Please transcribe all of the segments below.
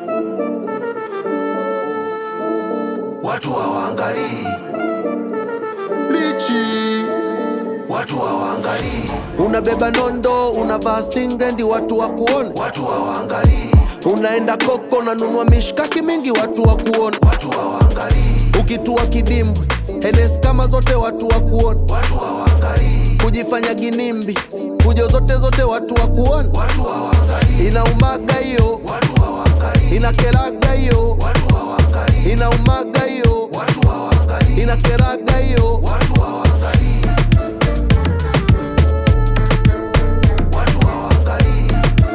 watu hawaangalii, lichi watu hawaangalii, unabeba nondo unavaa singlendi watu wa kuona watu hawaangalii, unaenda koko unanunua mishkaki mingi watu wa kuona watu hawaangalii, ukitua kidimbwi henes kama zote watu wa kuona watu hawaangalii, kujifanya ginimbi fujo zote zote watu wa kuona watu hawaangalii, inaumaga hiyo watu hawaangalii, inakeraga hiyo watu hawaangalii, inaumaga hiyo watu hawaangalii, inakeraga hiyo watu hawaangalii, watu hawaangalii,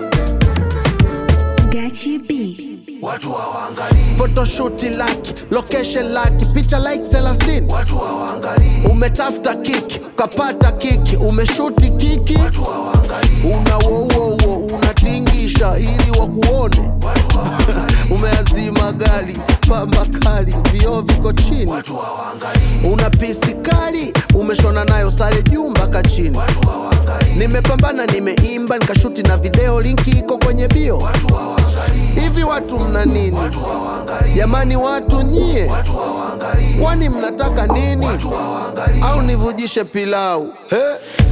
Gachi B. watu hawaangalii, photoshoot laki location laki picha like 30 watu hawaangalii, umetafuta kiki ukapata kiki umeshuti kiki watu hawaangalii, una wowowo unatingisha ili wakuone watu hawaangalii, umeazima gari pamba kali vioo viko chini watu hawaangalii, una pisi kali umeshona nayo sare juu mpaka chini watu hawaangalii, nimepambana nimeimba nikashuti na video linki iko kwenye bio watu hawaangalii, hivi watu mna nini watu hawaangalii, jamani watu nyie watu hawaangalii, kwani mnataka nini watu hawaangalii, au nivujishe pilau hey?